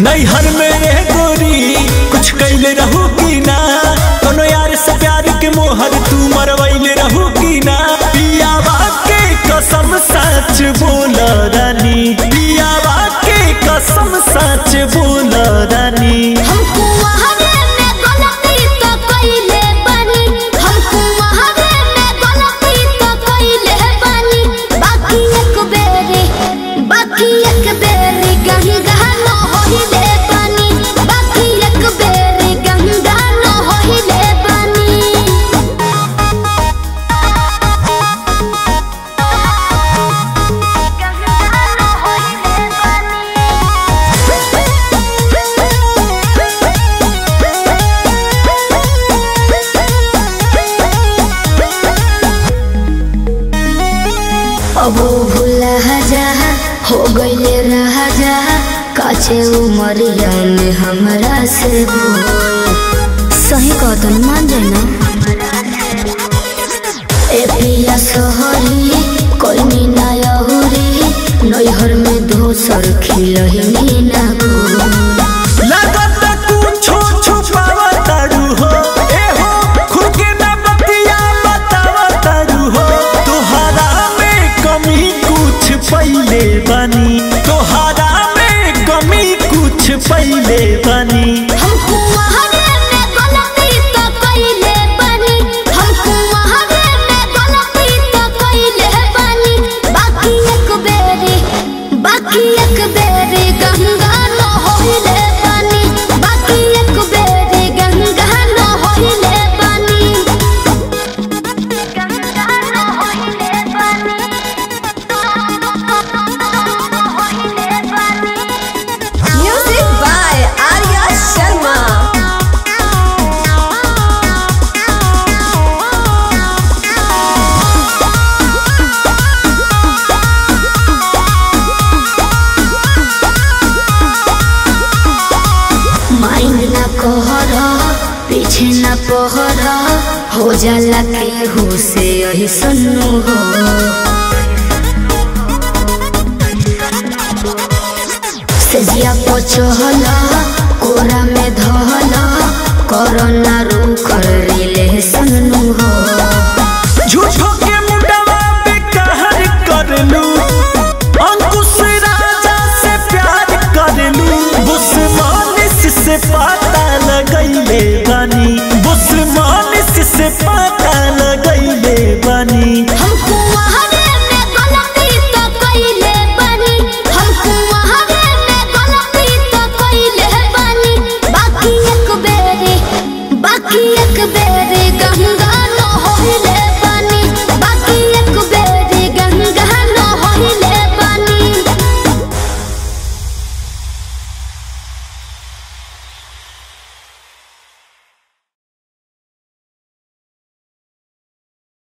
नैहर में रह गोरी कुछ कैले रहू की ना कोनो यार से प्यार के मोहर तू मरवैले रहू की ना पियावा के कसम सच बोल रानी पियावा के कसम सच बोल रानी हमको वहावे में गलती तो कइले बानी हमको वहावे में गलती तो कइले बानी बाकी एक बेरी बाकी एक बेरी गंगा न होइले बानी बाकी एक बेरी गंगा न होइले बानी अब भूला जा हो गईले रहा जा काचे उमरिया में हमरा से बोल सही कहतन मान जाए ना ए पिया सोहरी कोई मीना यहुरी नैहर में दोसर खिलही ना गोल लगत कुछो छुपावा तारू हो ए हो खुद के ना बतिया बतावा तारू हो तोहरा में कमी कुछ पहिले बनी तोहरा में कमी कुछ पहिले बनी हमको वहावे में गलती तो कइले बानी हमको वहावे में गलती तो कइले बानी बाकी एक बेरी बाकी एक बेरी गंगा न होइले बानी बाकी एक बेरी गंगा न होइले बानी गंगा न होइले बानी होइले बानी Music by Arya Sharma. Mind ना कहर पीछे ना पहर हो जाला के हो से यही सन्नु हो से जिया पचहल कोरा में धहल करना रो